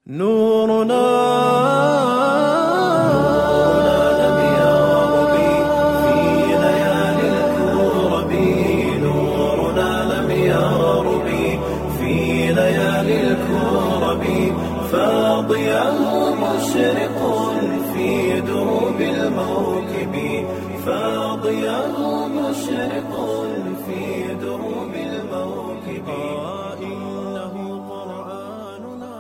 نورنا لم يغرب في ليالي الكرب نورنا لم يغرب في ليالي الكرب فاضيا مشرق في دروب الموكب فاضيا مشرق في دروب الموكب إنه قرآننا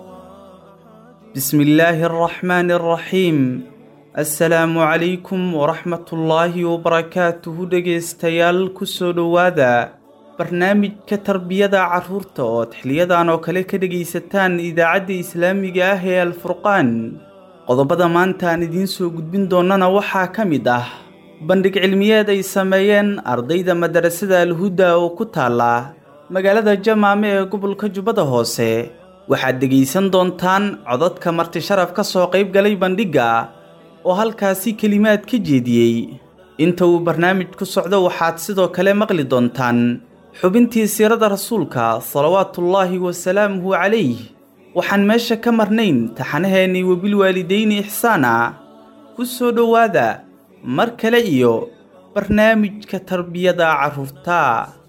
بسم الله الرحمن الرحيم asalaamu calaykum waraxmatullaahi wabarakaatuhu dhegaystayaal kusoo dhowaada barnaamijka tarbiyada carruurta ood xiliyadan oo kale ka dhegaysataan idaacadda islaamiga ah ee alfurqaan qodobada maanta aan idiin soo gudbin doonnana waxaa ka mid ah bandhig cilmiyeed ay sameeyeen ardayda madarasada alhuda oo ku taala magaalada jamaame ee gobolka jubbada hoose waxaad dhegaysan doontaan codadka marti sharaf ka soo qayb galay bandhigga oo halkaasi kelimaad ka jeediyey inta uu barnaamijku socdo waxaad sidoo kale maqli doontaan xubintii siirada rasuulka salawaatullaahi wasalaamuhu calayh waxaan meesha ka marnayn taxanaheennii wabilwaalidayni ixsaana ku soo dhowaada mar kale iyo barnaamijka tarbiyada carruurta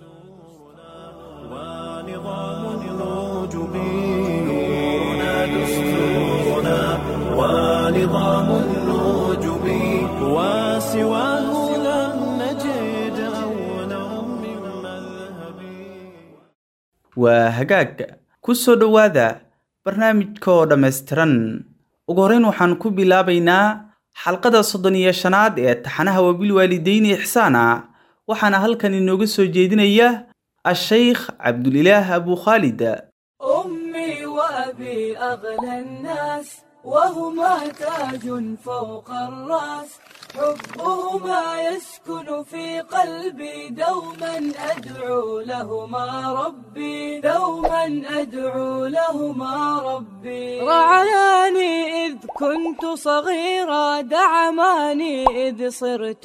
ونظام الوجب نورنا دستورنا ونظام الوجب وسواه لم نجد أولا من مذهب waa hagaag ku soo dhowaada barnaamijka oo dhammaystiran ugu horrayn waxaan ku bilaabaynaa xalqada soddon iyo shanaad ee taxanaha wabilwaalidayni ixsaana waxaana halkan inooga soo jeedinaya ashaykh cabdulilaah abu khaalid أمي وأبي أغلى الناس وهما تاج فوق الرأس حبهما يسكن في قلبي دوما أدعو لهما ربي دوما أدعو لهما ربي رعاني إذ كنت صغيرا دعماني إذ صرت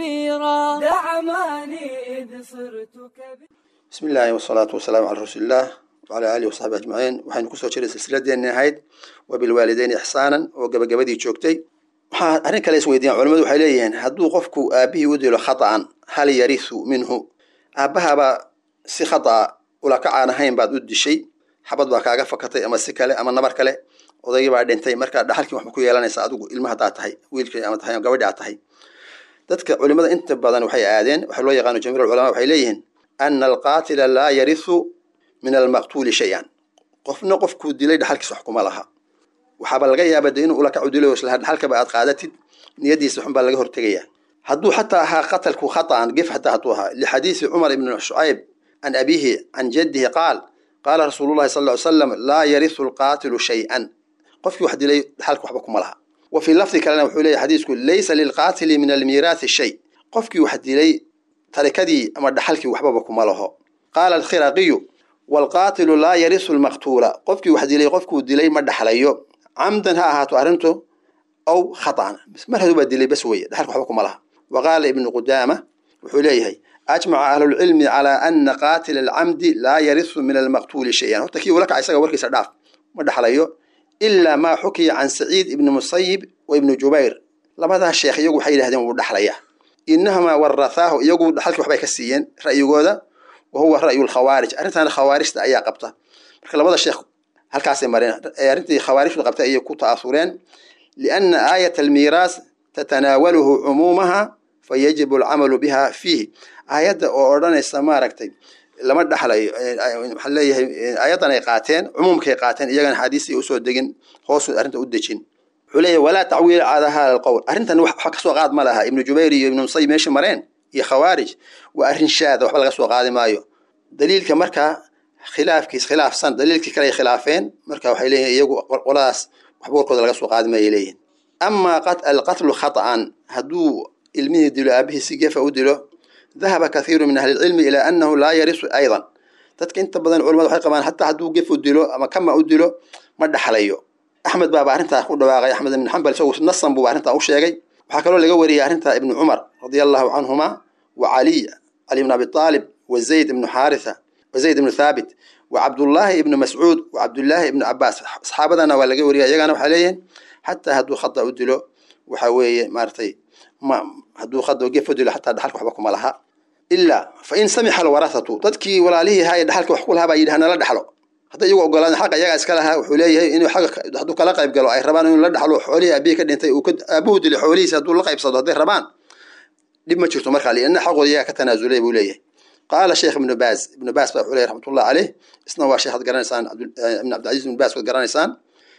كبيرا دعماني إذ صرت كبيرا bismi illaahi wasalaatu wasalaamu calaa rasuulillaah wacalaa aalihi wasaxbi ajmaciin waxaynu kusoo jiray silsiladeenni ahayd wabilwaalidayni ixsaanan oo gabagabadii joogtay waxaa arrin kale isweydiiyaan culamadu waxay leeyihiin hadduu qofku aabihii u dilo khata'an hal yarisu minhu aabbahabaa si khata'a ulakac aan ahayn baad u dishay xabad baa kaaga fakatay ama si kale ama nabar kale odaygii baa dhintay marka dhaxalkii waxba ku yeelanaysa adigu ilma haddaad tahay wiilkii ama tahay ama gabadhi aad tahay dadka culimada inta badan waxay aadeen waxaa loo yaqaano jamiir ulama waxay leeyihiin ana alqaatila laa yarisu min almaqtuuli shay-an qofna qofkuu dilay dhaxalkiisa wax kuma laha waxaaba laga yaaba de inuu ulakacu dilay oo isla dhaxalkaba aad qaadatid niyadiisa xun baa laga hortegaya hadduu xataa ahaa qatalku khata'an gef xataa hadduu ahaa lixadiisi cumar ibni shucayb can abiihi can jaddihi qaal qaala rasuulullahi sal ly slam laa yarisu alqaatilu shay-an qofkii wax dilay dhaxalka waxba kuma laha wa fii lafdi kalena wuxuu leeyahy xadiisku laysa lilqaatili min almiiraasi shay qofkii wax dilay tarikadii ama dhaxalkii waxbaba kuma laho qaala alkhiraqiyu waalqaatilu laa yarisu lmaqtuula qofkii wax dilay qofkuu dilay ma dhaxlayo camdan ha ahaato arrintu aw khata'an mar haduu baa dilay bas weye dhaxalka waxba kuma laha wa qaala ibnu qudaama wuxuu leeyahay ajmaca ahlulcilmi calaa ana qaatila alcamdi laa yarisu min almaqtuuli shay-an horta kii ula kaca isaga warkiisa dhaaf ma dhaxlayo ilaa maa xukiya can saciid ibni musayib wa ibni jubayr labadaa sheekh iyagu waxay yidhahdeen wuu dhaxlaya inahumaa warathaahu iyagu dhaxalkii waxbay ka siiyeen ra'yigooda wa huwa ra'yu lkhawaarij arrintaana khawaarijta ayaa qabta marka labada sheekh halkaasay mareen arrintii khawaarijtu qabtay ayay ku ta'asureen lianna aayat almiiraas tatanaawaluhu cumuumaha fayajibu alcamalu biha fiihi aayadda oo odhanaysa maaragtay lama dhaxlayo waxaa leeyahay aayaddan ay qaateen cumuumkay qaateen iyagana xaadiisii usoo degin hoosu arrinta u dejin wuxuu leeyahy walaa tacwiila calaa hada alqowl arrintan wax kasoo qaad ma laha ibnu jubayr iyo ibnu musayib meesha mareen iyo khawaarij waa arrin shaada waxba laga soo qaadi maayo daliilka markaa khilaafkiis khilaafsan daliilkii kale ay khilaafeen marka waxay leeyihin iyagu qoladaas waxba warkooda laga soo qaadi maayay leeyihin amaa alqatlu khata'an hadduu ilmihii dilo aabihii si gefa u dilo dahaba kathiiru min ahli lcilmi ilaa annahu laa yarisu aydan dadka inta badan culamada waxay qabaan hataa hadduu gef u dilo ama kama u dilo ma dhaxlayo axmed baaba arrintaa ku dhawaaqay axmed ibn xambal isagu nasan buuba arrintaa u sheegay waxaa kaloo laga wariyay arrintaa ibnu cumar radia allahu canhuma wa caliy cali ibn abi aalib wa zayd ibnu xaaritha wa zayd ibnu thaabit wa cabdullaahi ibnu mascuud wa cabdullaahi ibnu cabaas saxaabadana waa laga wariya iyagana waxay leeyihiin xataa hadduu khada u dilo waxa weeye maaratay ma hadduu khada gef u dilo xataa dhaxalka waxba kuma laha ilaa fa in samixa alwarahatu dadkii walaalihii ahaa ee dhaxalka wax ku lahaa baa yidhi hanala dhaxlo hadday iyagu ogolaan xaqa iyagaa iska lahaa wuxuu leeyahay inuu xaqa hadduu kala qayb galo ay rabaan inuu la dhaxlo xoolihii aabihii ka dhintay uu aabuhu dilay xoolihiisi hadduu la qaybsado hadday rabaan dhib ma jirto markaa lianna xaqooda iyaga ka tanaasulay buu leeyahay qaala sheekh ibnu baaz ibnu baaz baa wuxuu leeyahy raxmatullah caleyh isna waa sheekh ad garanaysaan ibn cabdilcaziz ibnu baaz waad garanaysaan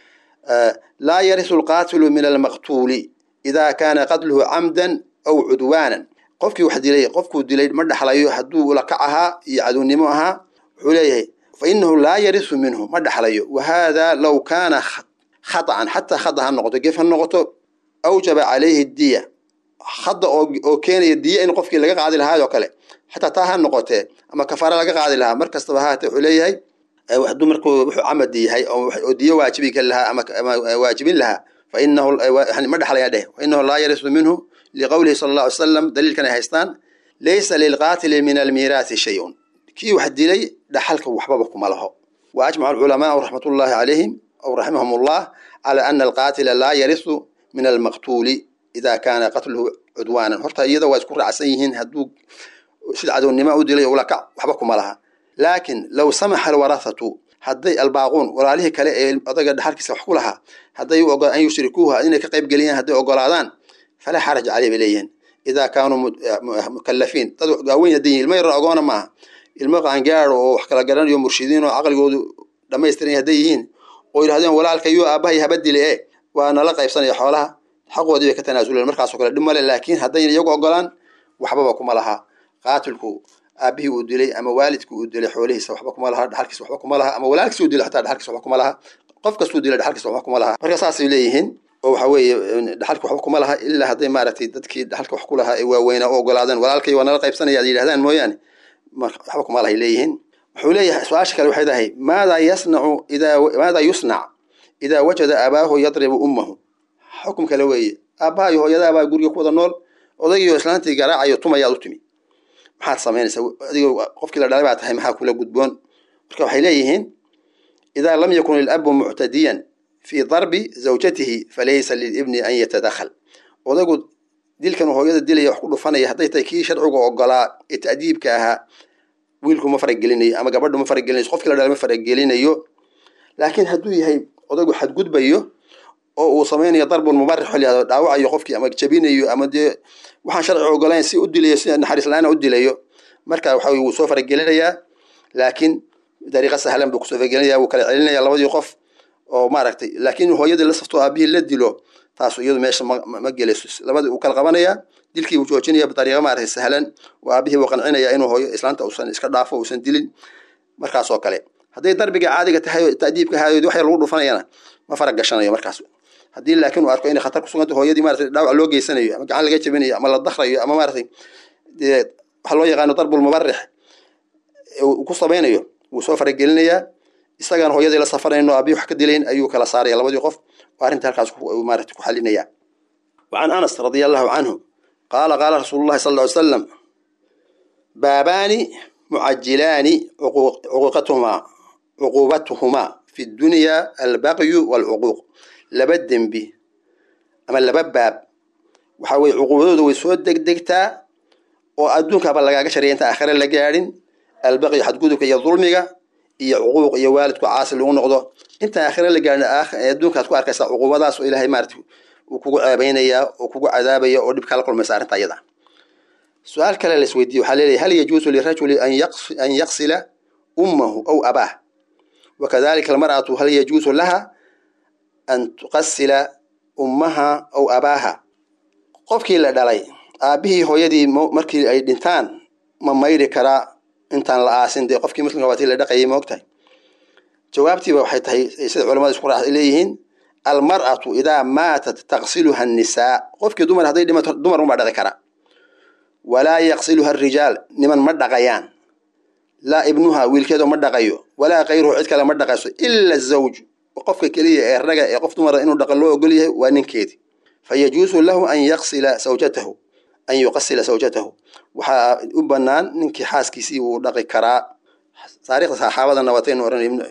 laa yarisu alqaatilu min almaqtuuli idaa kaana qatluhu camdan aw cudwaanan qofkii wax dilay qofkuu dilay ma dhaxlayo hadduu ulakac ahaa iyo cadownimo ahaa wuxuu leeyahay fa inahu laa yarisu minhu ma dhaxlayo wa haada low kaana khaطan xataa khada ha noqoto gef ha noqoto awjaba calayhi diya hadda oo keenaya diya in qofkii laga qaadi lahaayoo kale xataa taa ha noqotee ama kafaara laga qaadi lahaa mar kastaba haate wuxuu leeyahay hadduu markuu wuxuu camadi yahay oo diyo waajibi ka lahaa ama waajibin lahaa fa inahu ma dhaxlaya dheh fa inahu laa yarisu minhu liqowlihi sala allah alay slam daliilkan ay haystaan laysa lilqaatili min almiiraati shayun kii wax dilay dhaxalka waxbaba kuma laho wa ajmaca alculamaau raxmatullahi calayhim aw raximahum allah cala ana alqaatila laa yarisu min almaqtuuli ida kaana qatluhu cudwaanan horta iyada waa isku raacsan yihiin hadduu sida cadownimo u dilay ulakac waxba kuma laha laakin low samaxa alwarahatu hadday albaaquun walaalihii kale ee odaga dhaxalkiisa wax ku lahaa hadday an yushrikuuha inay ka qayb geliyaan hadday ogolaadaan falaa xaraj caley bay leeyihiin idaa kaanuu mukalafiin dad waaweyn hadday yihin ilmo yaro ogoona maaha ilmo qaangaado oo wax kala garanayo murshidiin oo caqligoodu dhamaystiran hadday yihiin oo yidhahdeen walaalkayo aabbahay haba dile e waa nala qaybsanaya xoolaha xaqoodii bay ka tanaasuleen markaasoo kale dhib male laakiin haddayn iyagu ogolaan waxbaba kuma laha qaatilku aabihii uu dilay ama waalidkii uu dilay xoolihiisa waxba kuma laha dhaxalkiisa waxba kuma laha ama walaalkiisa uu dilay xataa dhaxalkiisa waxba kuma laha qof kastuu dilay dhaxalkiisa waxba kuma laha marka saasay leeyihiin oo waxa weeye dhaxalka waxba kuma laha ilaa hadday maaragtay dadkii dhaxalka wax ku lahaa ee waaweynaa u ogolaadeen walaalkay waa nala qaybsanaya ad yidhahdaan mooyaane waxba kuma lahay leeyihiin wuxuu leeyahay su-aasha kale waxay tahay maadaa yasnacu idaa maadaa yusnac idaa wajada abaahu yadribu ummahu xukum kale weeye aabbaha iyo hooyadaabaa guriga ku wada nool odaygiio islaantii garaacayo tumayaad u timi maxaad samaynaysaa adigo qofkii la dhalay baa tahay maxaa kula gudboon marka waxay leeyihiin idaa lam yakun ilabu muctadiyan fii darbi zawjatihi falaysa lilibni an yatadakhal odaygu dilkan hooyada dilaya wax ku dhufanaya hadday tahay kii sharciga ogolaa ee ta'diibka ahaa wiilku ma faragelinayo ama gabadhu ma faragelinayso qofkii la dhalay ma faragelinayo laakiin hadduu yahay odaygu xadgudbayo oo uu samaynayo darbun mubarix xilliado dhaawacayo qofkii ama jabinayo ama dee waxaan sharci ogolayn si u dilayo si naxariis la-aana u dilayo marka waxa wuu soo faragelinayaa laakiin dariiqa sahlan buu kusoo faragelinaya wuu kala celinaya labadii qof oo maaragtay laakiin hooyadii la safto aabihii la dilo taasu iyadu meesha ma gelayso labadii uu kala qabanaya dilkii uu joojinaya bidariiqa maaragtay sahlan oo aabihii buu qancinaya inuu hooyo islaanta uusan iska dhaafo uusan dilin markaas oo kale hadday darbiga caadiga tahay ta'diibka haayoodi wax yar lagu dhufanayana ma farag gashanayo markaas haddii laakiin uu arko inay khatar kusuganta hooyadii maratay dhaawac loo geysanayo ama gacan laga jabinayo ama la dakrayo ama maratay dee waxa loo yaqaano darbul mubarix uu ku samaynayo wuu soo faragelinayaa isagaan hooyadii la safarayno abii wax ka dilayn ayuu kala saaraya labadii qof oo arrinta halkaas maarata ku xalinaya وعن أنس رضي الله عنه قال قال رسول الله صلى الله عليه وسلم بابان معجلان عقوق عقوقتهما عقوبتهما في الدنيا البغي والعقوق laba dembi ama laba baab waxa weye cuquubadooda way soo degdegtaa oo adduunkaba lagaaga shariya inta aakhire la gaadhin albaqyi xadgudubka iyo dulmiga iyo cuquuq iyo waalidku caasi lagu noqdo intaan aakhire la gaadhin adduunkaad ku arkaysaa cuquubadaas oo ilaahay maarata uu kugu ceebaynaya oo kugu cadaabaya oo dhib kala kulmaysa arrinta ayada su-aal kale la isweydiiye waxaa leeyahay hal yajuusu lirajuli an yaqsila ummahu aw abaah wakadalika almar'atu hal yajuusu laha an tuqasila ummaha aw abaaha qofkii la dhalay aabbihii hooyadii markii ay dhintaan ma mayri karaa intaan la aasin dee qofkii muslimka waatii la dhaqayay ma ogtahay jawaabtiiba waxay tahay sida culamada isku raax leeyihiin almar'atu idaa maatat taqsiluha annisaa qofkii dumar hadday dhimato dumar unbaa dhaqi kara walaa yaqsiluha arijaal niman ma dhaqayaan laa ibnuha wiilkeedo ma dhaqayo walaa kayruhu cid kale ma dhaqayso ila zawj qofka keliya ee raga ee qof dumara inuu dhaqan loo ogol yahay waa ninkeedii fa yajuusu lahu an yaqsila sawjatahu an yuqasila sawjatahu waxaa u banaan ninkii xaaskiisii wuu dhaqi karaa taariikhda saxaabadana wataynu oran ibn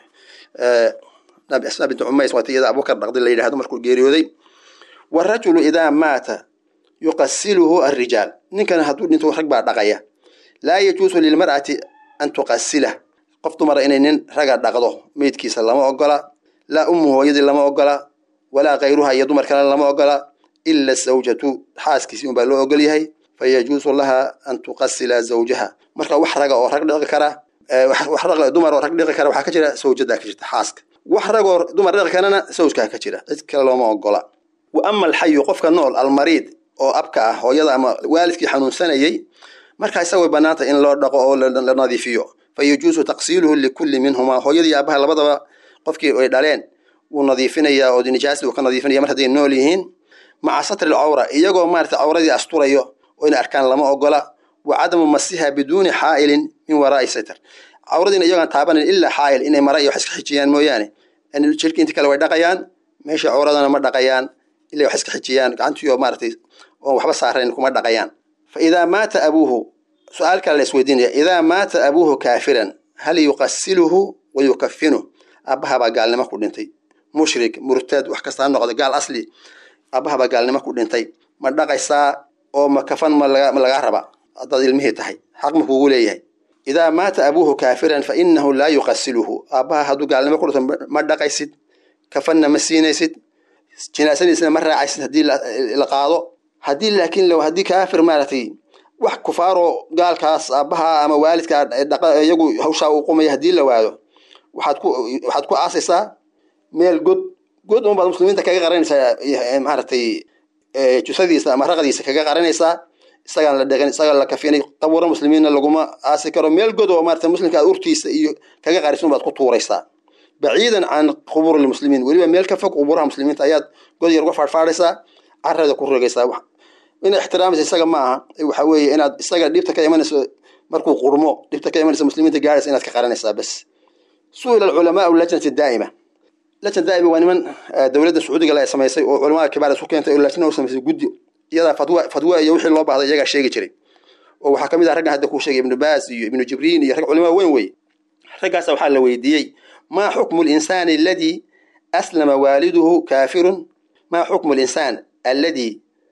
nabi asma bint cumays waata iyada abubakar dhaqdi la yidhahdo markuu geeriyooday warajulu idaa maata yuqasiluhu alrijaal ninkan hadduu dhinto rag baa dhaqaya laa yajuusu lilmar'ati an tuqasilah qof dumara inay nin raga dhaqdo meydkiisa lama ogola laa ummu hooyadii lama ogola walaa kayruha iyo dumar kale lama ogola ila zawjatu xaaskiisii unbaa loo ogol yahay fayajuusu laha an tuqasila zawjaha marka wax raga oo rag dhiqi kara wax rag dumar oo rag dhiqi kara waxaa ka jira zawjadaa ka jirta xaaska wax rag oo dumar dhiqi karana zawjkaa ka jira cid kale looma ogola wa ama alxayu qofka nool almariid oo abka ah hooyada ama waalidkii xanuunsanayey markaa isaga way banaanta in loo dhaqo oo la nadiifiyo fayajuusu taqsiiluhu likulli minhumaa hooyadii aabaha labadaba qofkii ay dhaleen wuu nadiifinayaa oo nijaasdii uu ka nadiifinaya mar hadday nool yihiin maca satri lcawra iyagoo maarata cawradii asturayo oo inay arkaan lama ogola wa cadamu masiha biduuni xaa'ilin min waraa'i satr cawradiina iyagoon taabanan ilaa xaa'il inay mara iyo wax iska xijiyaan mooyaane jirkii inta kale way dhaqayaan meesha cawradana ma dhaqayaan ilaa wax iska xijiyaan gacantiio maaratay oon waxba saarayn kuma dhaqayaan fa idaa maata abuuhu su-aal kale la isweydiinaya idaa maata abuuhu kaafiran hal yuqasiluhu wa yukafinuh aabbahabaa gaalnimo ku dhintay mushrik murtad wax kasta ha noqda gaal asli aabbahabaa gaalnimo ku dhintay ma dhaqaysaa oo ma kafan ma lagaa raba haddaad ilmihii tahay xaq ma kuugu leeyahay idaa maata abuuhu kaafiran fa inahu laa yuqasiluhu aabbaha hadduu gaalnimo ku dhinto ma dhaqaysid kafanna ma siinaysid jinaasadiisna ma raacaysid haddii la qaado haddii laakiin haddii kaafir maaragtay wax kufaaroo gaalkaas aabbaha ama waalidkaa iyagu hawshaa uu qumaya haddii la waado waxaad ku waxaad ku aasaysaa meel god god un baad muslimiinta kaga qaranaysaa maaragtay jusadiisa ama raqdiisa kaga qaranaysaa isagaan la dhaqin isagaa la kafinay qabuura muslimiinna laguma aasi karo meel god oo maarata muslimka aad urtiisa iyo kaga qarisun baad ku tuuraysaa baciidan can qubuuri lmuslimiin weliba meel ka fog qubuuraha muslimiinta ayaad god yar uga faadhfaadhaysaa carada ku rogaysaa inaad ixtiraamaysa isaga ma aha waxa weeye inaad isaga dhibta ka imanayso markuu qurmo dhibta ka imanaysa muslimiinta gaaraysa inaad ka qaranaysaa bas su-ila alculamaau lajnati daa'ima lajna daa'ima waa niman dowladda sacuudiga la samaysay oo culamada kibaar isu keentay oo lajna u samaysay guddi iyadaa fatwa fatwa iyo wixii loo baahday iyagaa sheegi jiray oo waxaa kamid ah raggan hadda kuu sheegay ibnu baas iyo ibnu jibriin iyo rag culamada weyn wey raggaasa waxaa la weydiiyey maa xukmu linsaani aladii aslama waaliduhu kaafirun maa xukmu linsaan alladii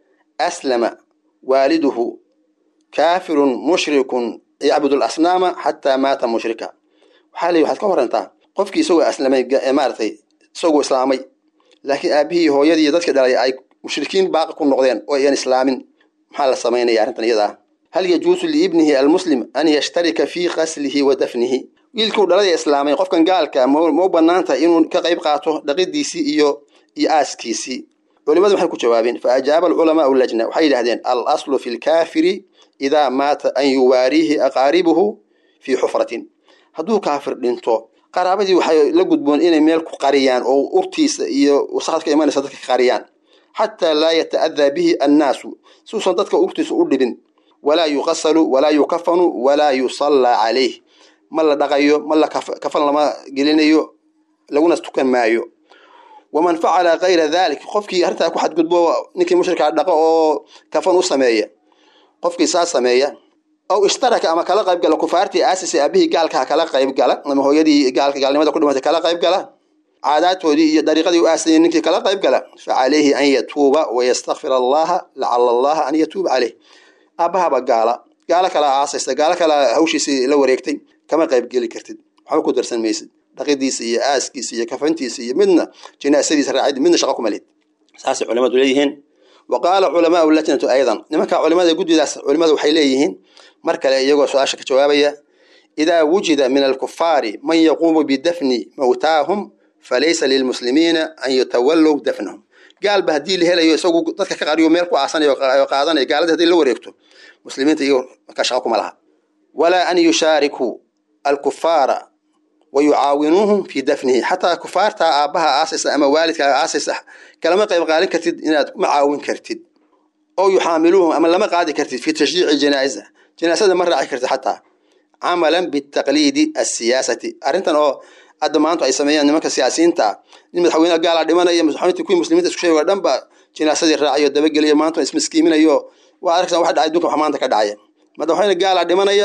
aslama waaliduhu kaafirun mushrikun yacbud lasnaama xataa maata mushrika waxaa la waxaad ka warantaa qofkii isagoo aslamay maaratay isagoo islaamay laakiin aabihii hooyadii dadka dhalay ay mushrikiin baaqi ku noqdeen oo ayaan islaamin maxaa la samaynaya arrintan iyada ah hal yajuusu liibnihi almuslim an yashtarika fii qaslihi wa dafnihi wiilkuu dhalada islaamay qofkan gaalka ma u banaanta inuu ka qayb qaato dhaqidiisii iyo iyo aaskiisii culimadu waxay ku jawaabeen fa ajaaba alculamaau lajna waxay yidhahdeen al aslu fi lkaafiri idaa maata an yuwaariihi aqaaribuhu fii xufratin hadduu kaafir dhinto qaraabadii waxay la gudboon inay meel ku qariyaan oo urtiisa iyo wasaqad ka imanaysa dadka ka qariyaan xataa laa yata'adaa bihi annaasu suusan dadka urtiisa u dhibin walaa yuqasalu walaa yukafanu walaa yusallaa calayh ma la dhaqayo ma la kafan lama gelinayo laguna tukan maayo waman facala kayra dalik qofkii arrintaa ku xadgudbo ninkii mushrika dhaqo oo kafan u sameeya qofkii saa sameeya aw ishtaraka ama kala qayb gala kufaartii aasisi aabihii gaalkaha kala qayb gala ama hooyadii gaalka gaalnimada ku dhimatay kala qayb gala caadaadtoodii iyo dariiqadii u aasayay ninkii kala qayb gala fa calayhi an yatuuba wayastakfir allaha lacala allaha an yatuuba caleyh aabahaba gaala gaalo kalaa aasaysa gaalo kalaa hawshiisii la wareegtay kama qayb geli kartid waxba ku darsan maysid dhaqidiisa iyo aaskiisa iyo kafantiisa iyo midna jinaasadiisa raacid midna shaqo kuma lid saasay culimadu leeyihiin wa qaala culamaau lajnatu aydan nimanka culimada guddidaas culimadu waxay leeyihiin mar kale iyagoo su-aasha ka jawaabaya idaa wujida min alkufaari man yaquumu bidafni mawtaahum falaysa lilmuslimiina an yatawallow dafnahum gaalba haddii la helayo isagu dadka ka qariyo meel ku aasanaya oo qaadanaya gaalada haddii la wareegto muslimiinta iyago markaa shaqo kuma laha walaa an yushaarikuu alkufaara wa yucaawinuuhum fii dafnihi xataa kufaartaa aabbaha aasaysa ama waalidkaa aasaysa kalama qayb qaalin kartid inaad ma caawin kartid oo yuxaamiluuhum ama lama qaadi kartid fi tashjiici janaa'iza janaasada ma raaci kartid xataa camalan bitaqliidi asiyaasati arrintan oo hadda maanta ay sameeyaan nimanka siyaasiyiinta ah nin madaxweyne gaala dhimanaya madaxweyntii kuwii muslimiinta isku sheegay oo dhan ba jinaasadii raacayo dabageliyo maanta ismiskiiminayo waa arkaysan wax dhacay dunka wax maanta ka dhacaya madaxweyne gaala dhimanaya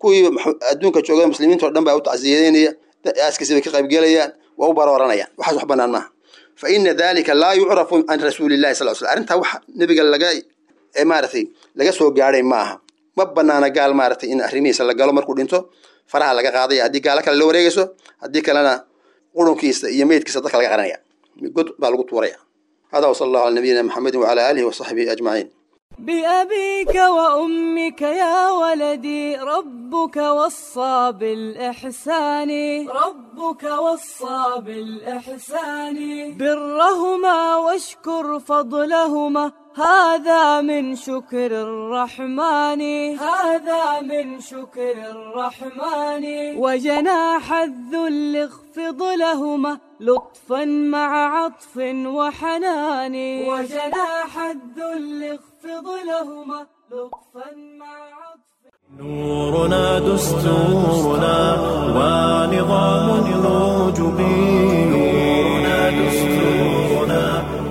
kuwii max- adduunka jooga muslimiinta oo dhan baa u tacsiyadeynaya aaskiisa bay ka qaybgelayaan waa u barooranayaan waxaas wax banaan maaha fa ina dalika laa yucrafu can rasuulillahi sal sl arrintaa wax nebiga laga ee maaragtay laga soo gaadhay ma aha ma banaana gaal maaragtay in arrimihiisa la galo markuu dhinto faraha laga qaadaya haddii gaalo kale la wareegayso haddii kalena qurunkiisa iyo meydkiisa dadka laga qaranaya god baa lagu tuuraya hada wasala allahu ala nabiyina maxamedin wacala aalihi wasaxbihi ajmaciin بأبيك وأمك يا ولدي ربك وصى بالإحسان ربك وصى بالإحسان برهما واشكر فضلهما هذا من شكر الرحمن هذا من شكر الرحمن وجناح الذل اخفض لهما لطفا مع عطف وحنان وجناح الذل اخفض لهما لطفا مع عطف نورنا دستورنا ونظام الوجب نورنا دستورنا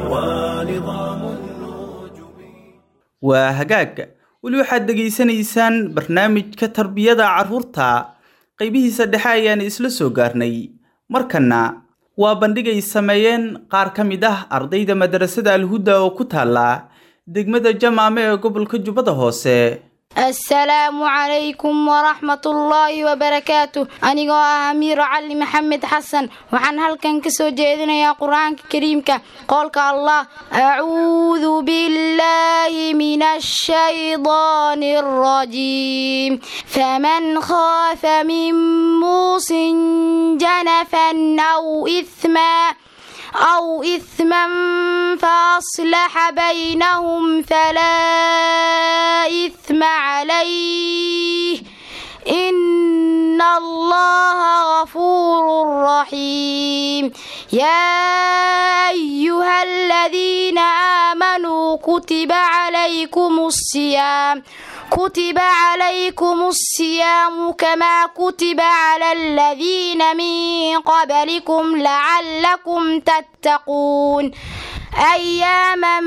ونظام الوجب waa hagaag weli waxaad dhegaysanaysaan barnaamijka tarbiyada carruurta qaybihiisa dhexe ayaan isla soo gaarnay markanna waa bandhig ay sameeyeen qaar ka mid ah ardayda madrasada alhuda oo ku taala degmada jamaame ee gobolka jubbada hoose asalaamu calaykum waraxmat ullaahi wabarakaatu anigoo ah amiiro cali maxamed xasan waxaan halkan ka soo jeedinayaa qur-aanka kariimka qowlka allah acuudu billaahi min ashaydaani alrajiim faman khaafa min muusin janafan aw ihmaa أو إثما فأصلح بينهم فلا إثم عليه إن الله غفور رحيم يا أيها الذين آمنوا كتب عليكم الصيام كتب عليكم الصيام كما كتب على الذين من قبلكم لعلكم تتقون أياما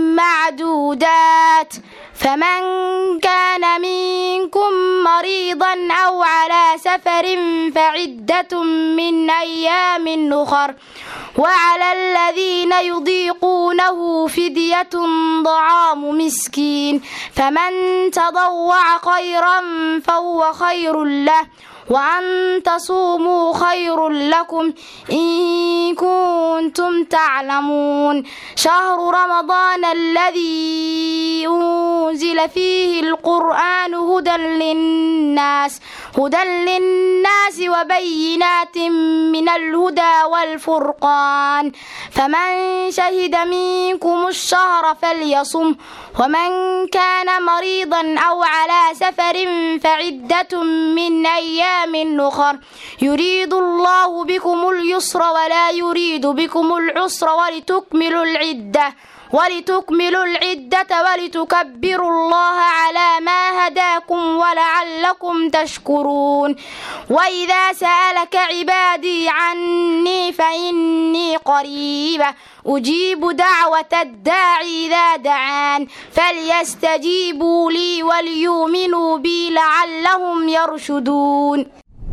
معدودات فمن كان منكم مريضا أو على سفر فعدة من أيام أخر وعلى الذين يضيقونه فدية طعام مسكين فمن تضوع خيرا فهو خير له وأن تصوموا خير لكم إن كنتم تعلمون شهر رمضان الذي أنزل فيه القرآن هدى للناس هدى للناس وبينات من الهدى والفرقان فمن شهد منكم الشهر فليصم ومن كان مريضا أو على سفر فعدة من أيام أخر يريد الله بكم اليسر ولا يريد بكم العسر ولتكملوا العدة ولتكملوا العدة ولتكبروا الله على ما هداكم ولعلكم تشكرون وإذا سألك عبادي عني فإني قريبة أجيب دعوة الداعي إذا دعان فليستجيبوا لي وليؤمنوا بي لعلهم يرشدون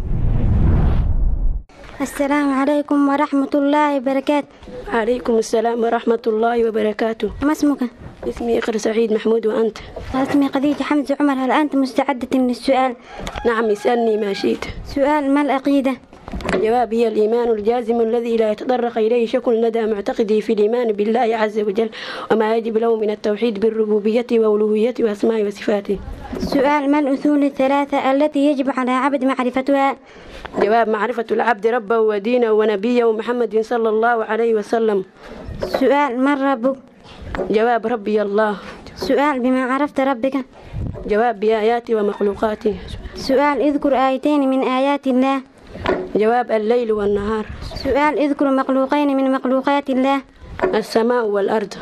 السلام عليكم ورحمة الله وبركاته عليكم السلام ورحمة الله وبركاته ما اسمك؟ اسمي إقر سعيد محمود وأنت اسمي خديجة حمزة عمر هل أنت مستعدة للسؤال؟ نعم اسألني ما شئت سؤال ما العقيدة؟ الجواب هي الإيمان الجازم الذي لا يتطرق إليه شك لدى معتقده في الإيمان بالله عز وجل وما يجب له من التوحيد بالربوبية وألوهية وأسماء وصفاته سؤال ما الأصول الثلاثة التي يجب على عبد معرفتها؟ جواب معرفة العبد ربه ودينه ونبيه محمد صلى الله عليه وسلم سؤال من ربك؟ جواب ربي الله سؤال بما عرفت ربك؟ جواب بآياته ومخلوقاته سؤال اذكر آيتين من آيات الله جواب الليل والنهار سؤال اذكر مخلوقين من مخلوقات الله السماء والأرض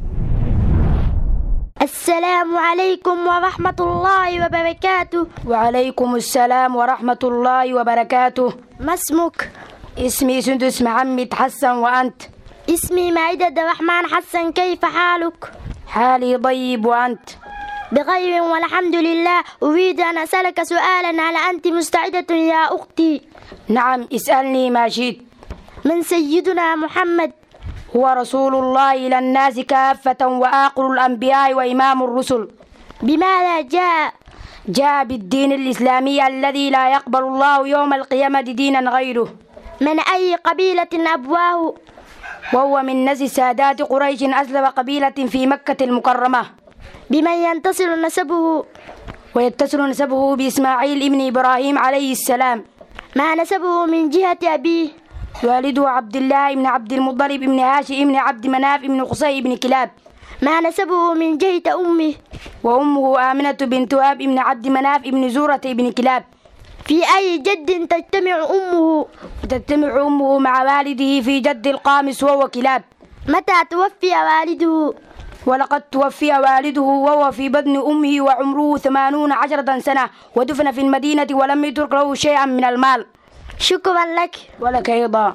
السلام عليكم ورحمة الله وبركاته وعليكم السلام ورحمة الله وبركاته ما اسمك؟ اسمي سندس محمد حسن وأنت اسمي مائدة الرحمن حسن كيف حالك؟ حالي طيب وأنت بخير والحمد لله أريد أن أسألك سؤالا هل أنت مستعدة يا أختي نعم اسألني ما شئت من سيدنا محمد هو رسول الله إلى الناس كافة وآخر الأنبياء وإمام الرسل بماذا جاء جاء بالدين الإسلامي الذي لا يقبل الله يوم القيامة دينا غيره من أي قبيلة أبواه وهو من نسل سادات قريش أسلم قبيلة في مكة المكرمة بمن ينتصر نسبه ويتصل نسبه بإسماعيل ابن إبراهيم عليه السلام ما نسبه من جهة أبيه والده عبد الله بن عبد المطلب بن هاشم بن عبد مناف بن قصي بن كلاب ما نسبه من جهة أمه وأمه آمنة بنت وهب بن عبد مناف بن زورة بن كلاب في أي جد تجتمع أمه وتجتمع أمه مع والده في جد القامس وهو كلاب متى توفي والده ولقد توفي والده وهو في بطن أمه وعمره ثمانون عشرة سنة ودفن في المدينة ولم يترك له شيئا من المال شكرا لك ولك أيضا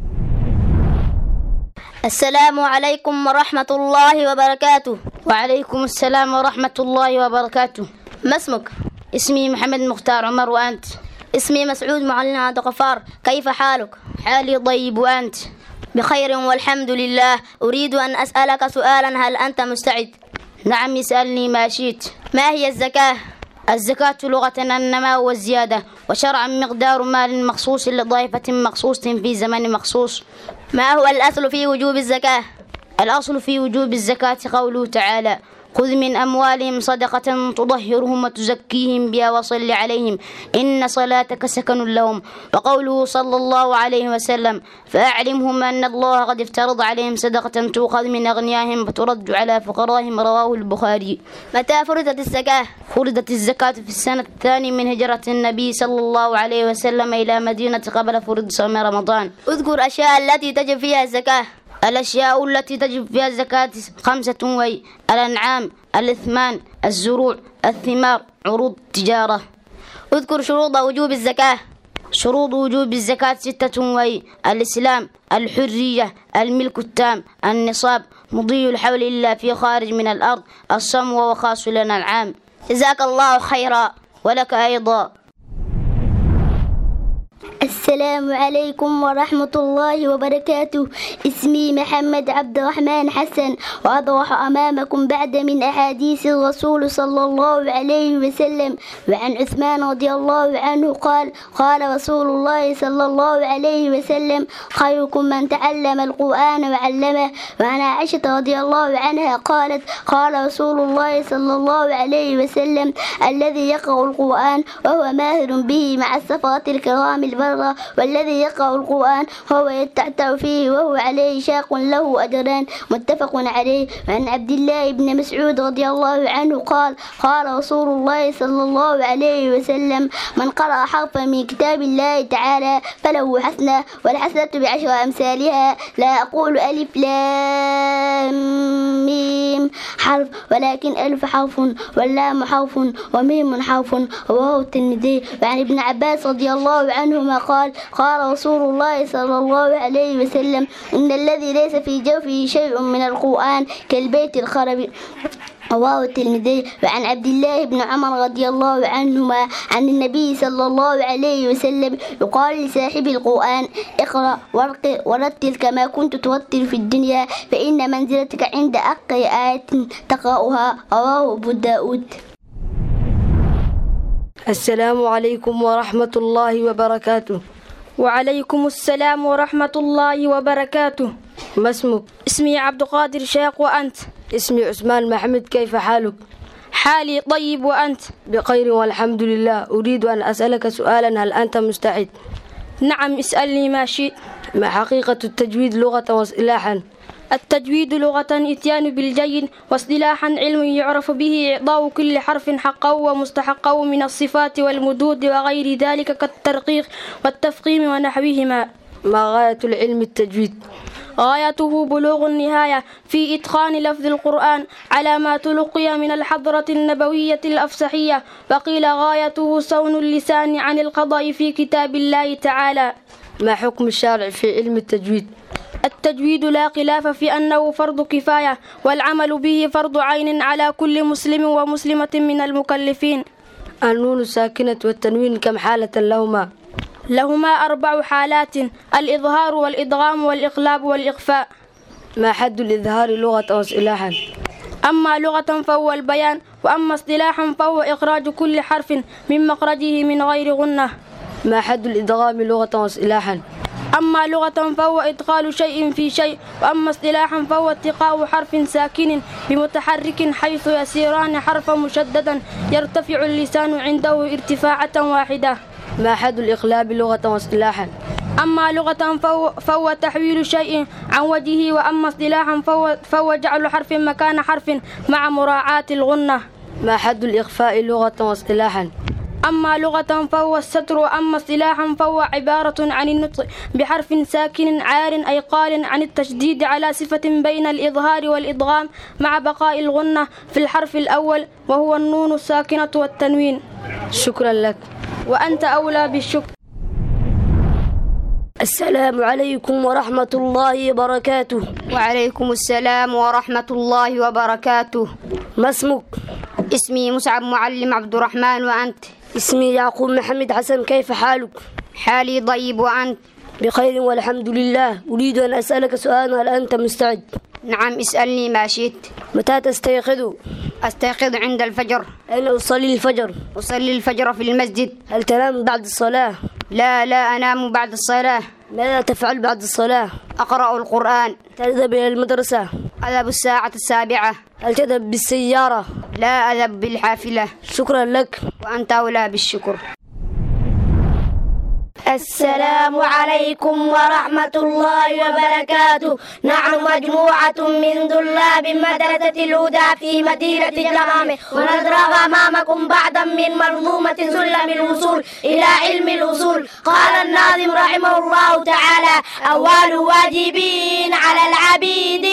السلام عليكم ورحمة الله وبركاته وعليكم السلام ورحمة الله وبركاته ما اسمك؟ اسمي محمد مختار عمر وأنت اسمي مسعود معلم عبد الغفار كيف حالك؟ حالي طيب وأنت؟ بخير والحمد لله أريد أن أسألك سؤالا هل أنت مستعد؟ نعم اسألني ما شئت ما هي الزكاة؟ الزكاة لغة النماء والزيادة وشرعا مقدار مال مخصوص لطائفة مخصوص في زمن مخصوص ما هو الأصل في وجوب الزكاة؟ الأصل في وجوب الزكاة قوله تعالى خذ من أموالهم صدقة تطهرهم وتزكيهم بها وصل عليهم إن صلاتك سكن لهم وقوله صلى الله عليه وسلم فأعلمهم أن الله قد افترض عليهم صدقة تؤخذ من أغنيائهم فترد على فقرائهم رواه البخاري متى فرضت الزكاة؟ فرضت الزكاة في السنة الثانية من هجرة النبي صلى الله عليه وسلم إلى مدينة قبل فرض صوم رمضان اذكر أشياء التي تجب فيها الزكاة الأشياء التي تجب فيها الزكاة خمسة وهي الأنعام الإثمان الزروع الثمار عروض التجارة اذكر شروط وجوب الزكاة شروط وجوب الزكاة ستة وهي الإسلام الحرية الملك التام النصاب مضي الحول إلا في خارج من الأرض الصم وهو خاص لنا العام جزاك الله خيرا ولك أيضا السلام عليكم ورحمة الله وبركاته اسمي محمد عبد الرحمن حسن وأضرح أمامكم بعد من أحاديث الرسول صلى الله عليه وسلم وعن عثمان رضي الله عنه قال قال رسول الله صلى الله عليه وسلم خيركم من تعلم القرآن وعلمه وعن عائشة رضي الله عنها قالت قال رسول الله صلى الله عليه وسلم الذي يقرأ القرآن وهو ماهر به مع السفرة الكرام البرة والذي يقرأ القرآن وهو يتعتع فيه وهو عليه شاق له أجران متفق عليه وعن عبد الله بن مسعود رضي الله عنه قال قال رسول الله صلى الله عليه وسلم من قرأ حرفا من كتاب الله تعالى فله حسنة والحسنة بعشر أمثالها لا أقول ألف لام ميم حرف ولكن ألف حرف واللام حرف وميم حرف رواه الترمذي وعن ابن عباس رضي الله عنهما قال قال رسول الله صلى الله عليه وسلم إن الذي ليس في جوفه شيء من القرآن كالبيت الخرب رواه الترمذي وعن عبد الله بن عمر رضي الله عنهما عن النبي صلى الله عليه وسلم يقال لصاحب القرآن اقرأ وارقي ورتل كما كنت ترتل في الدنيا فإن منزلتك عند أقل آية تقرأها رواه أبو داود السلام عليكم ورحمة الله وبركاته وعليكم السلام ورحمة الله وبركاته ما اسمك؟ اسمي عبد القادر شيخ وأنت اسمي عثمان محمد كيف حالك؟ حالي طيب وأنت بخير والحمد لله أريد أن أسألك سؤالا هل أنت مستعد؟ نعم اسألني ما شئت ما حقيقة التجويد لغة واصطلاحا؟ التجويد لغة إتيان بالجيد واصطلاحا علم يعرف به إعطاء كل حرف حقه ومستحقه من الصفات والمدود وغير ذلك كالترقيق والتفخيم ونحوهما ما غاية العلم التجويد؟ غايته بلوغ النهاية في إتقان لفظ القرآن على ما تلقي من الحضرة النبوية الأفسحية وقيل غايته صون اللسان عن القضاء في كتاب الله تعالى ما حكم الشارع في علم التجويد؟ التجويد لا خلاف في أنه فرض كفاية والعمل به فرض عين على كل مسلم ومسلمة من المكلفين النون الساكنة والتنوين كم حالة لهما لهما أربع حالات الإظهار والإدغام والإقلاب والإخفاء ما حد الإظهار لغة وإصطلاحا أما لغة فهو البيان وأما اصطلاحا فهو إخراج كل حرف من مخرجه من غير غنة ما حد الإدغام لغة وإصطلاحا أما لغة فهو إدخال شيء في شيء وأما اصطلاحا فهو اتقاء حرف ساكن بمتحرك حيث يسيران حرفا مشددا يرتفع اللسان عنده ارتفاعة واحدة ما حد الإقلاب لغة واصطلاحا أما لغة فهو, فهو تحويل شيء عن وجهه وأما اصطلاحا فهو, فهو جعل حرف مكان حرف مع مراعاة الغنة ما حد الإخفاء لغة واصطلاحا أما لغة فهو الستر وأما اصطلاحا فهو عبارة عن النطق بحرف ساكن عار أي قال عن التشديد على صفة بين الإظهار والإدغام مع بقاء الغنة في الحرف الأول وهو النون الساكنة والتنوين شكرا لك وأنت أولى بالشكر السلام عليكم ورحمة الله وبركاته وعليكم السلام ورحمة الله وبركاته ما اسمك؟ اسمي مسعب معلم عبد الرحمن وأنت اسمي يعقوب محمد حسن كيف حالك؟ حالي طيب وأنت بخير والحمد لله أريد أن أسألك سؤالا هل أنت مستعد؟ نعم اسألني ما شئت متى تستيقظ؟ أستيقظ عند الفجر أين أصلي الفجر؟ أصلي الفجر في المسجد هل تنام بعد الصلاة؟ لا لا أنام بعد الصلاة ماذا تفعل بعد الصلاة؟ أقرأ القرآن تذهب إلى المدرسة؟ أذهب الساعة السابعة هل تذهب بالسيارة؟ لا أذهب بالحافلة شكرا لك وأنت أولى بالشكر السلام عليكم ورحمة الله وبركاته نحن مجموعة من طلاب مدرسة الهدى في مدينة جمامة ونضرب أمامكم بعضا من منظومة سلم الوصول إلى علم الأصول قال الناظم رحمه الله تعالى أول واجبين على العبيد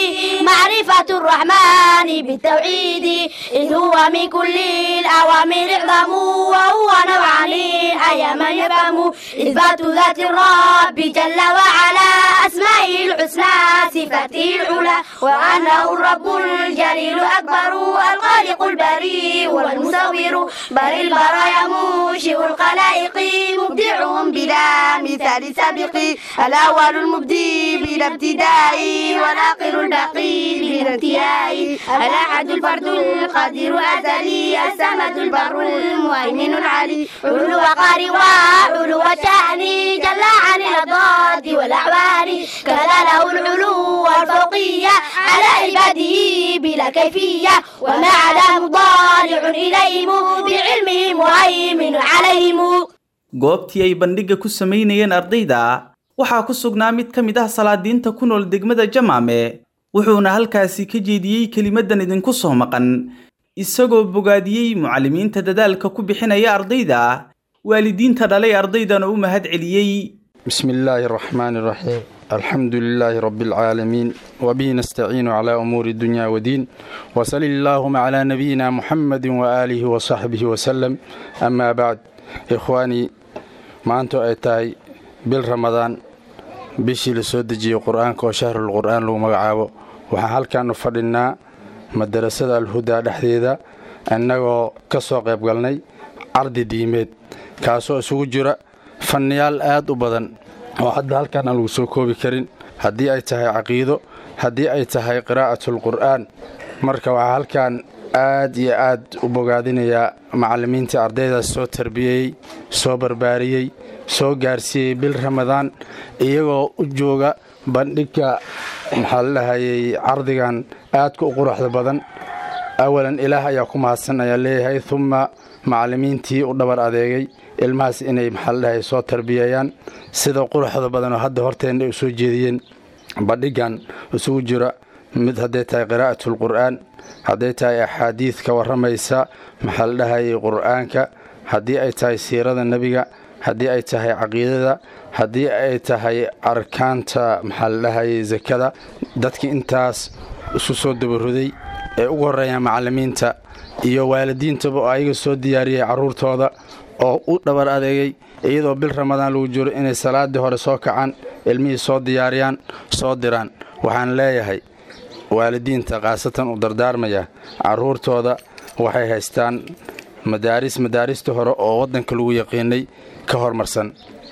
معرفة الرحمن بالتوحيد إذ هو من كل الأوامر اعظم وهو نوعان أي من يفهم إثبات ذات الرب جل وعلا أسمائه الحسنى صفاته العلى وأنه الرب الجليل أكبر الخالق البريء والمصور بل البرايا منشئ الخلائق مبدعهم بلا مثال سابق الأول المبدي بلا ابتداء والآخر الباقي بلا انتهاء الأحد الفرد القادر أزلي السمد البر المهيمن العلي علو وقار وعلو شأن جل عن الأضداد والأعوان كذا له العلو والفوقية على عباده بلا كيفية وما على مضارع إليهم بعلمه مهيمن عليهم goobtii ay bandhigga ku samaynayeen ardayda waxaa ku sugnaa mid ka mid ah salaadiinta ku nool degmada jamaame wuxuuna halkaasi ka jeediyey kelimadan idinku soo maqan isagoo bogaadiyey mucallimiinta dadaalka ku bixinaya ardayda waalidiinta dhalay ardaydana u mahad celiyey بسم الله الرحمن الرحيم الحمد لله رب العالمين وبه نستعين على أمور الدنيا والدين وصل اللهم على نبينا محمد وآله وصحبه وسلم أما بعد إخواني ما أنتو أتاي بالرمضان bishii la soo dejiyey qur-aanka oo shahrul qur'aan lagu magacaabo waxaan halkaanu fadhinnaa madarasada alhudaa dhexdeeda innagoo ka soo qayb galnay cardi diimeed kaasoo isugu jira fanniyaal aad u badan oo hadda halkaan aan lagu soo koobi karin haddii ay tahay caqiido haddii ay tahay qiraa'atulqur'aan marka waxaa halkaan aad iyo aad u bogaadinayaa macallimiintii ardaydaas soo tarbiyeyey soo barbaariyey soo gaarsiiyey bil ramadaan iyagoo u jooga bandhigka maxaa la dhahayey cardigan aadka u quruxda badan awalan ilaah ayaa ku mahadsan ayaa leeyahay humma macallimiintii u dhabar adeegay ilmahaas inay maxaa la dhahay soo tarbiyeeyaan sida quruxda badan oo hadda horteenna u soo jeediyeen bandhigan isugu jira mid hadday tahay qiraa'atulqur'aan hadday tahay axaadiid ka warramaysa maxaa la dhahayey qur'aanka haddii ay tahay siirada nebiga haddii ay tahay caqiidada haddii ay tahay arkaanta maxaa la dhahayey sakada dadkii intaas isu soo dabaruday ee ugu horreeyaan macallimiinta iyo waalidiintaba oo ayaga soo diyaariyey carruurtooda oo u dhabar adeegay iyadoo bil ramadaan lagu jiro inay salaaddii hore soo kacaan ilmihii soo diyaariyaan soo diraan waxaan leeyahay waalidiinta khaasatan u dardaarmaya carruurtooda waxay haystaan madaaris madaarista hore oo waddanka lagu yaqiinay ka hormarsan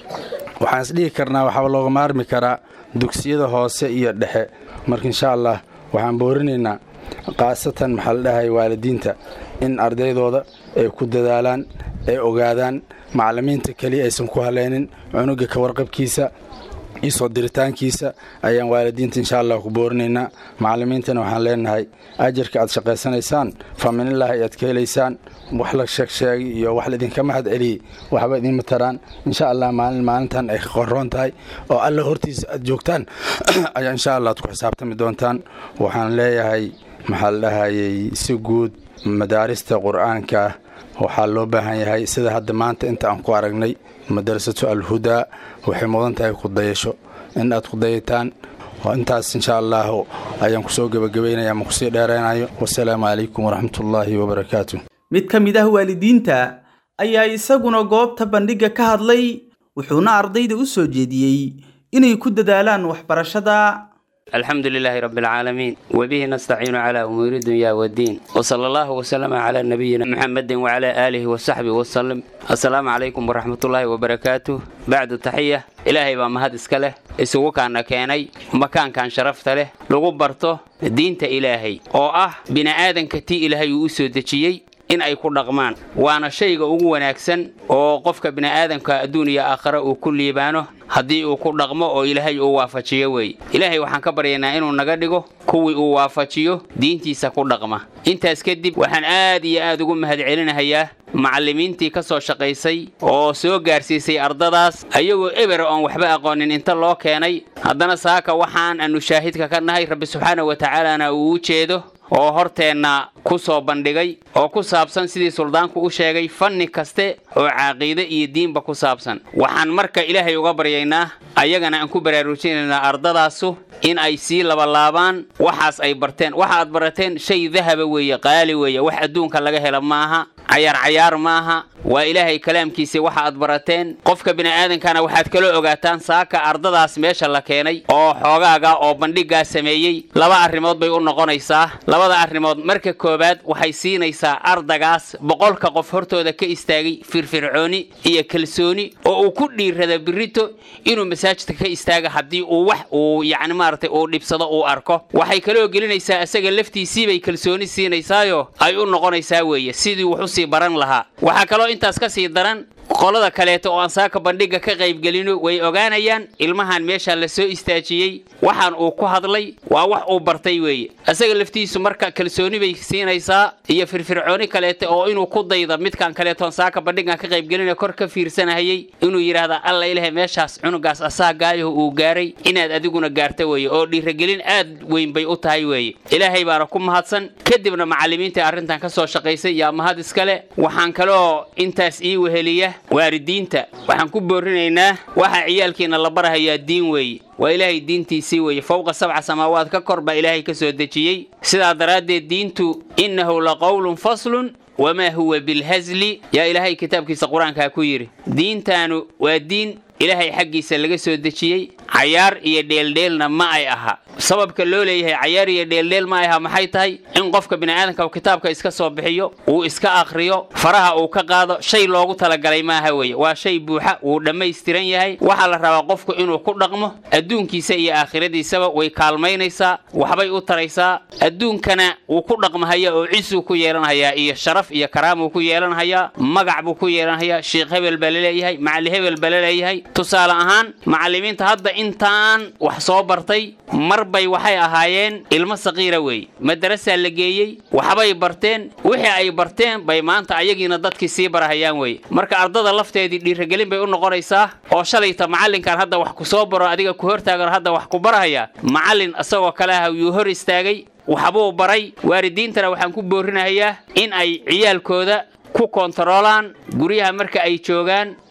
waxaan isdhihi karnaa waxaa looga maarmi karaa dugsiyada hoose iyo dhexe marka insha allah waxaan boorinaynaa khaasatan maxaa la dhahay waalidiinta in ardaydooda ay ku dadaalaan ay ogaadaan macallimiinta keliya aysan ku haleynin cunuga ka warqabkiisa iyo soo diritaankiisa ayaan waalidiinta insha allah ku boorinaynaa macallimiintana waxaan leenahay ajarka aad shaqaysanaysaan faminilaahi ayaad ka helaysaan wax la sheegsheegay iyo wax laidinka mahad celiyey waxba idinma taraan insha allah maalin maalintan ay ka qoroon tahay oo alla hortiisa aad joogtaan ayaa insha allah aad ku xisaabtami doontaan waxaan leeyahay maxaa la dhahayay si guud madaarista qur-aanka waxaa loo baahan yahay sida hadda maanta inta aan ku aragnay madrasatu alhudaa waxay mudan tahay kudayasho in aad kudayataan intaas insha allah ayaan kusoo gebagabaynaya ma kusii dheeraynayo wasalaamu calaykum waraxmatullaahi wabarakaatu mid ka mid ah waalidiinta ayaa isaguna goobta bandhigga ka hadlay wuxuuna ardayda u soo jeediyey inay ku dadaalaan waxbarashada الحمد لله رب العالمين وبه نستعين على أمور الدنيا والدين وصلى الله وسلم على نبينا محمد وعلى آله وصحبه وسلم السلام عليكم ورحمة الله وبركاته بعد التحية إلهي بما هاد اسكاله isugu kaana keenay makaankan sharafta leh lagu barto diinta ilaahay oo ah bini'aadanka tii ilaahay uu u soo dejiyey in ay ku dhaqmaan waana shayga ugu wanaagsan oo qofka bini'aadamka adduun iyo aakhare uu ku liibaano haddii uu ku dhaqmo oo ilaahay uu waafajiyo weeye ilaahay waxaan ka baryaynaa inuu naga dhigo kuwii uu waafajiyo diintiisa ku dhaqma intaas kadib waxaan aad iyo aad ugu mahadcelinahayaa macallimiintii ka soo shaqaysay oo soo gaarsiisay ardadaas ayagoo eber oon waxba aqoonin inta loo keenay haddana saaka waxaan aanu shaahidka ka nahay rabbi subxaana wa tacaalana uu u jeedo oo horteenna ku soo bandhigay oo ku saabsan sidii suldaanku u sheegay fanni kaste oo caaqiide iyo diinba ku saabsan waxaan marka ilaahay uga baryaynaa ayagana aan ku baraarujinaynaa ardadaasu in ay sii labalaabaan waxaas ay barteen waxa aad barateen shay dahaba weeye qaali weeye wax adduunka laga hela maaha cayaar cayaar maaha waa ilaahay kalaamkiisa waxa aad barateen qofka bini'aadankana waxaad kala ogaataan saaka ardadaas meesha la keenay oo xoogaaga oo bandhiggaa sameeyey laba arrimood bay u noqonaysaa labada arrimood marka koowaad waxay siinaysaa ardagaas boqolka qof hortooda ka istaagay firfircooni iyo kalsooni oo uu ku dhiirada birito inuu masaajidka ka istaaga haddii uu wax uu yacni maaragtay uu dhibsado uu arko waxay kaloo gelinaysaa isaga laftiisiibay kalsooni siinaysaayo ay u noqonaysaa weeye sidii wax usii baran lahaa waxaa kaloo intaas ka sii daran qolada kaleeto oo aan saaka bandhigga ka qaybgelino way ogaanayaan ilmahan meesha la soo istaajiyey waxaan uu ku hadlay waa wax uu bartay weeye isaga laftiisu marka kalsooni bay siinaysaa iyo firfircooni kaleeto oo inuu ku dayda midkan kaleetoon saaka bandhiggan ka qaybgelina kor ka fiirsanahayey inuu yidhaahda alla ilahay meeshaas cunugaas asaagaayaho uu gaaray inaad adiguna gaarta weeye oo dhiiragelin aad weyn bay u tahay weeye ilaahay baana ku mahadsan kadibna macallimiintai arrintan ka soo shaqaysay yaa mahad iskale waxaan kaloo intaas ii weheliya waalidiinta waxaan ku boorinaynaa waxa ciyaalkiina la barahayaa diin weeye waa ilaahay diintiisii weeye fowqa sabca samaawaad ka kor baa ilaahay ka soo dejiyey sidaa daraaddeed diintu innahu la qowlun faslun wamaa huwa bilhasli yaa ilaahay kitaabkiisa qur-aankaa ku yidhi diintaanu waa diin ilaahay xaggiisa laga soo dejiyey cayaar iyo dheeldheelna ma ay aha sababka loo leeyahay cayaar iyo dheeldheel ma ay aha maxay tahay in qofka bini'aadanka uu kitaabka iska soo bixiyo uu iska akhriyo faraha uu ka qaado shay loogu talagalay maaha weeye waa shay buuxa wuu dhammaystiran yahay waxaa la rabaa qofku inuu ku dhaqmo adduunkiisa iyo aakhiradiisaba way kaalmaynaysaa waxbay u taraysaa adduunkana wuu ku dhaqmahaya oo cisuu ku yeelanhayaa iyo sharaf iyo karaamuu ku yeelanhayaa magac buu ku yeelanhayaa sheekh hebel baa laleeyahay macali hebel baa laleeyahay tusaale ahaan macallimiinta hadda intaan wax soo bartay mar bay waxay ahaayeen ilmo saqiira weeye madarasaa la geeyey waxbay barteen wixii ay barteen bay maanta ayagiina dadkii sii barahayaan weeye marka ardada lafteedii dhiiragelin bay u noqonaysaa oo shalayta macallinkan hadda wax ku soo baro adiga ku hortaagan hadda wax ku barahayaa macallin isagoo kale ah yuu hor istaagay waxbuu baray waalidiintana waxaan ku boorinahayaa in ay ciyaalkooda ku kontaroolaan guryaha marka ay joogaan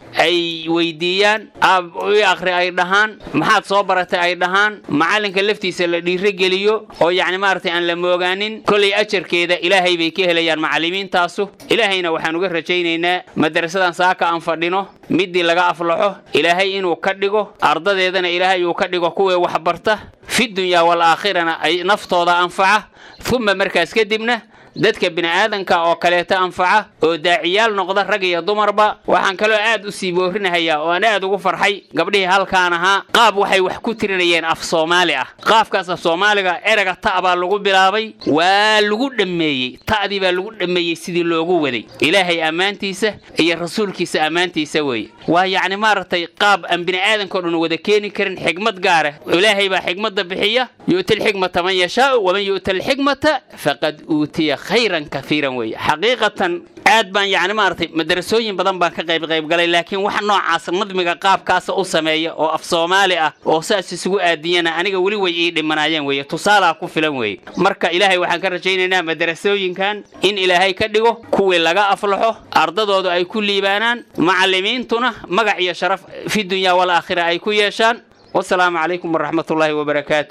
ay weydiiyaan aab i akhri ay dhahaan maxaad soo baratay ay dhahaan macallinka laftiisa la dhiirogeliyo oo yacni maaragtay aan la moogaanin kollay ajarkeeda ilaahay bay ka helayaan macallimiintaasu ilaahayna waxaan uga rajaynaynaa madarasadan saaka aan fadhino middii laga aflaxo ilaahay inuu ka dhigo ardadeedana ilaahay uu ka dhigo kuwii waxbarta fi dunyaa wal aakhirana ay naftooda anfaca uma markaas kadibna dadka bini'aadanka oo kaleeta anfaca oo daaciyaal noqda rag iyo dumarba waxaan kaloo aad u sii boorinahayaa oo aan aad ugu farxay gabdhihii halkaan ahaa qaab waxay wax ku tirinayeen af soomaali ah qaafkaas af soomaaliga erega ta' baa lagu bilaabay waa lagu dhammeeyey ta'dii baa lagu dhammeeyey sidii loogu waday ilaahay ammaantiisa iyo rasuulkiisa ammaantiisa weeye waa yacni maaragtay qaab aan bini'aadankao dhan wada keeni karin xigmad gaara ilaahay baa xigmadda bixiya yu'ti alxikmata man yashaau waman yu'ta alxikmata faqad uutiya khayran kaiiran weeye xaqiiqatan aad baan yacni maaragtay madarasooyin badan baan ka qayb qayb galay laakiin wax noocaas nadmiga qaabkaasa u sameeya oo af soomaali ah oo saas isugu aadiyana aniga weli way ii dhimanaayeen weeye tusaalaa ku filan weeye marka ilaahay waxaan ka rajaynaynaa madarasooyinkan in ilaahay ka dhigo kuwii laga aflaxo ardadoodu ay ku liibaanaan macallimiintuna magac iyo sharaf fi dunyaa wal aakhira ay ku yeeshaan wasalaamu calaykum waraxmatullaahi wabarakaatu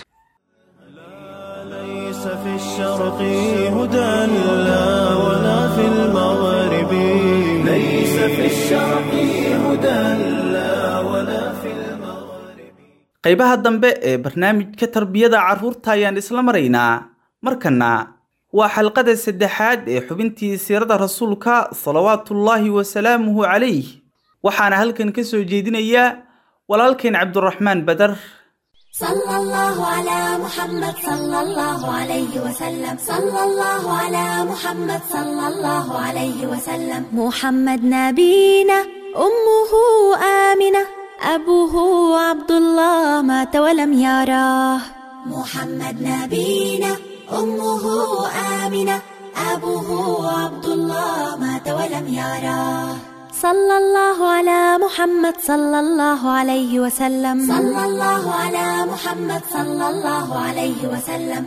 ليس في الشرق هدى لا ولا في المغرب ليس في الشرق هدى لا ولا في qaybaha dambe ee barnaamijka tarbiyada carruurta ayaan isla maraynaa markana waa xalqada saddexaad ee xubintii siirada rasuulka salawaatullaahi wasalaamuhu calayh waxaana halkan ka soo jeedinaya walaalkeen cabduraxmaan badar صلى الله على محمد صلى الله عليه وسلم صلى الله على محمد صلى الله عليه وسلم محمد نبينا أمه آمنة أبوه عبد الله مات ولم يراه محمد نبينا أمه آمنة أبوه عبد الله مات ولم يراه صلى الله على محمد صلى الله عليه وسلم صلى الله على محمد صلى الله عليه وسلم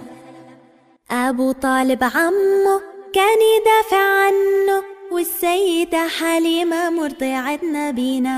أبو طالب عمه كان يدافع عنه والسيدة حليمة مرضعة نبينا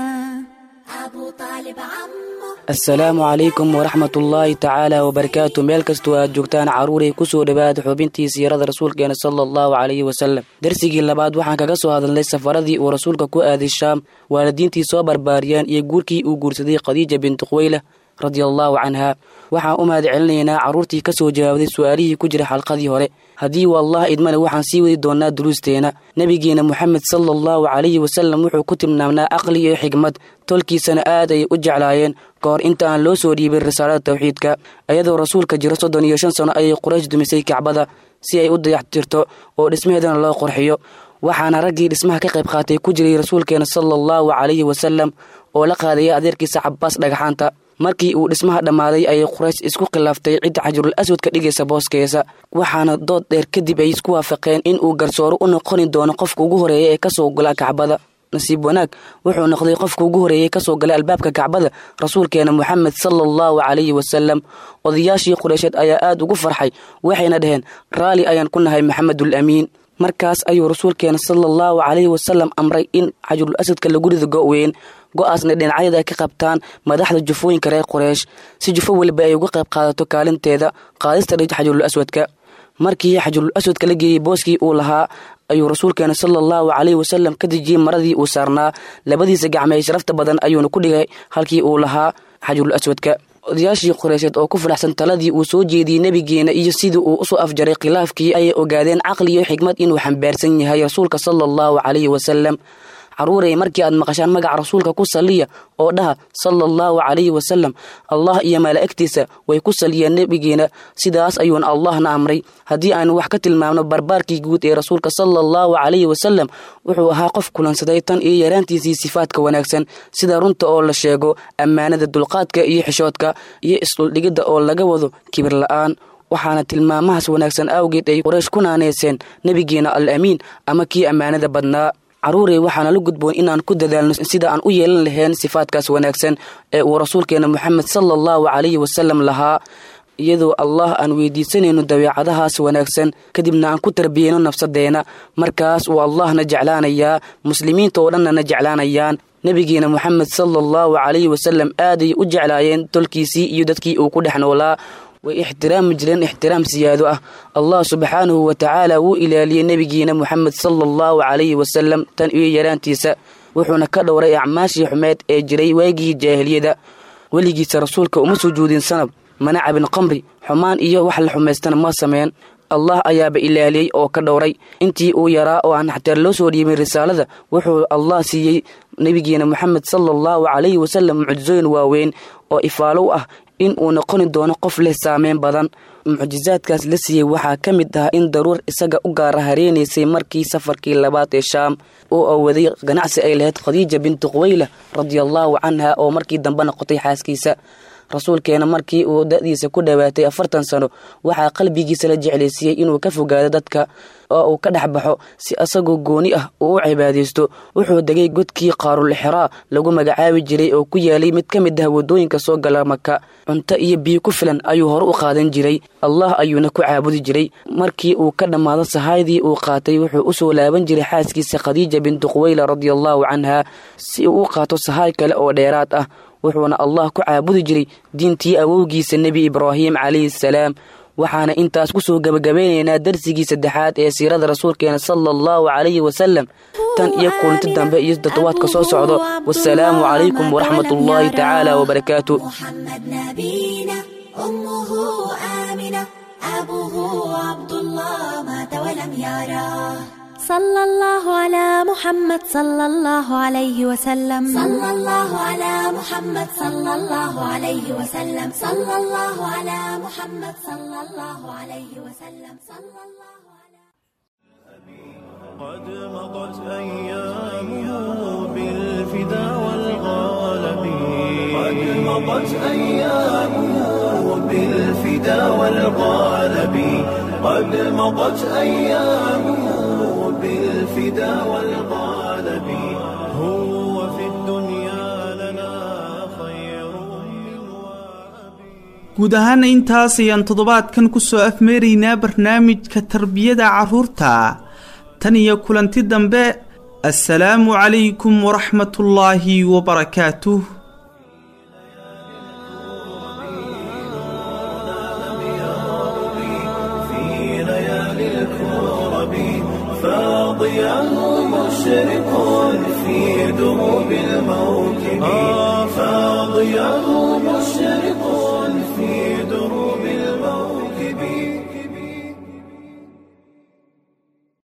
أبو طالب عمه asalaamu calaykum waraxmat ullaahi tacaala wabarakaatu meel kastoo aad joogtaan carruuray kusoo dhowaada xubintii siirada rasuulkeena sala allahu calayhi wasalam darsigii labaad waxaan kaga soo hadalnay safaradii uu rasuulka ku aaday shaam waalidiintii soo barbaariyeen iyo guurkii uu guursaday khadiija bintu khuweyla radia allaahu canhaa waxaan u mahad celinaynaa carruurtii ka soo jawaabday su-aalihii ku jira xalqadii hore haddii wallah idmale waxaan sii wadi doonaa duruusteena nebigeena moxamed sala allahu calayhi wasalam wuxuu ku tilmaamnaa aqli iyo xigmad tolkiisana aad ayay u jeclaayeen ka hor inta aan loo soo dhiibin risaalada tawxiidka iyadoo rasuulka jiro soddon iyo shan sano ayay quraysh dumisay kacbada si ay u dayaxtirto oo dhismaheedana loo qorxiyo waxaana raggii dhismaha ka qayb qaatay ku jiray rasuulkeena sala allahu calayhi wasalam oo la qaadaya adeerkiisa cabaas dhagaxaanta markii uu dhismaha dhammaaday ayay quraysh isku khilaaftay cidda xajirul aswad ka dhigaysa booskeesa waxaana dood dheer kadib ay isku waafaqeen in uu garsooro u noqoni doono qofka ugu horeeya ee kasoo gala kacbada nasiib wanaag wuxuu noqday qofka ugu horeeyey kasoo galay albaabka kacbada rasuulkeena moxamed sala allahu calayhi wasalam odayaashii qureysheed ayaa aad ugu farxay waxayna dhaheen raalli ayaan ku nahay maxamedul amiin markaas ayuu rasuulkeena sala allahu calayhi wasalam amray in xajirul asadka lagu rido go-weyn go-aasna dhinacyada ay ka qabtaan madaxda jufooyinka reer qureish si jufo weliba ay uga qayb qaadato kaalinteeda qaadista dhig xajirul aswadka markii xajirul aswadka la geeyey booskii uu lahaa ayuu rasuulkeena sala allahu calayhi wasalam ka dejiyey maradii uu saarnaa labadiisa gacme ee sharafta badan ayuuna ku dhigay halkii uu lahaa xajirul aswadka odayaashii qureysheed oo ku faraxsan taladii uu soo jeediyey nebigeena iyo sidii uu usoo afjaray khilaafkii ayay ogaadeen caqli iyo xigmad inuu xambaarsan yahay rasuulka sala allahu calayhi wasalam caruurey markii aad maqashaan magaca rasuulka ku saliya oo dhaha sala allahu calayhi wasalam allah iyo malaa'igtiisa way ku saliyeen nebigeena sidaas ayuuna allahna amray haddii aynu wax ka tilmaamno barbaarkii guud ee rasuulka sala allahu calayhi wasalam wuxuu ahaa qof kulansaday tan iyo yaraantiisii sifaadka wanaagsan sida runta oo la sheego ammaanada dulqaadka iyo xishoodka iyo isdhuldhigidda oo laga wado kibir la-aan waxaana tilmaamahaas wanaagsan awgeed ay qoraysh ku naaneyseen nebigeena al amiin ama kii ammaanada badnaa caruurey waxaana la gudboon inaan ku dadaalno sida aan u yeelan lahayn sifaadkaas wanaagsan ee uu rasuulkeena moxamed sala allahu calayhi wasalam lahaa iyadoo allah aan weydiisanayno dabeecadahaas wanaagsan kadibna aan ku tarbiyeyno nafsadeena markaas uu allahna jeclaanayaa muslimiinta oo dhannana jeclaanayaan nebigeena moxamed sala allahu calayhi wasalam aaday u jeclaayeen tolkiisii iyo dadkii uu ku dhex noolaa way ixtiraami jireen ixtiraam siyaado ah allah subxaanahu wa tacaala wuu ilaaliyey nebigiina moxamed sala allahu calayhi wasalam tan iyo yaraantiisa wuxuuna ka dhowray acmaashii xumeed ee jiray waagii jaahiliyada weligiisa rasuulka uma sujuudin sanab mana cabin qamri xumaan iyo wax la xumaystana ma sameyn allah ayaaba ilaaliyey oo ka dhowray intii uu yaraa oo aan xataa loo soo dhiibin risaalada wuxuu allah siiyey nebigeena moxamed sala allahu calayhi wasalam mucjisooyin waaweyn oo ifaalow ah in uu noqoni doono qof leh saameyn badan mucjisaadkaas la siiyey waxaa ka mid ah in daruur isaga u gaara hareenaysay markii safarkii labaad ee shaam oo awaday ganacsi ay lahayd khadiija bintu quweyla radiallaahu canha oo markii dambe noqotay xaaskiisa rasuulkeena markii uu da'diisa ku dhowaatay afartan sano waxaa qalbigiisa la jeclaysiiyey inuu ka fogaado dadka oo uu ka dhex baxo si asagoo gooni ah uu u cibaadaysto wuxuu degay godkii qaarulixraa lagu magacaabi jiray oo ku yaalay mid ka mid ah waddooyinka soo gala maka cunto iyo biyo ku filan ayuu hore u qaadan jiray allah ayuuna ku caabudi jiray markii uu ka dhammaado sahaydii uu qaatay wuxuu u soo laaban jiray xaaskiisa khadiija bintu quweyla radiallaahu canha si uu u qaato sahaay kale oo dheeraad ah wuxuuna allah ku caabudi jiray diintii awowgiisa nebi ibraahim calayhi salaam waxaana intaas ku soo gebagabeynaynaa darsigii saddexaad ee siirada rasuulkeena sala allahu calayhi wasalam tan iyo kulanti dambe iyo toddobaadka soo socdo wasalaamu calaykum waraxmat ullaahi tacaala wabarakaatu أمه آمنة أبوه عبد الله مات ولم يراه صلى الله على محمد صلى الله عليه وسلم صلى الله على محمد صلى الله عليه وسلم صلى الله على محمد صلى الله عليه وسلم صلى الله قد مضت أيامه بالفدا والغالب قد مضت أيامه بالفدا والغالب قد مضت أيامه بالفدا والغالب هو في الدنيا لنا خير guud ahaana intaas ayaan toddobaadkan ku soo afmeeraynaa barnaamijka tarbiyada carruurta tan iyo kulanti dambe assalaamu calaykum waraxmatullaahi wabarakaatuh في ليالي الكرب فاضيا مشرق في دروب الموكب فاضيا مشرق في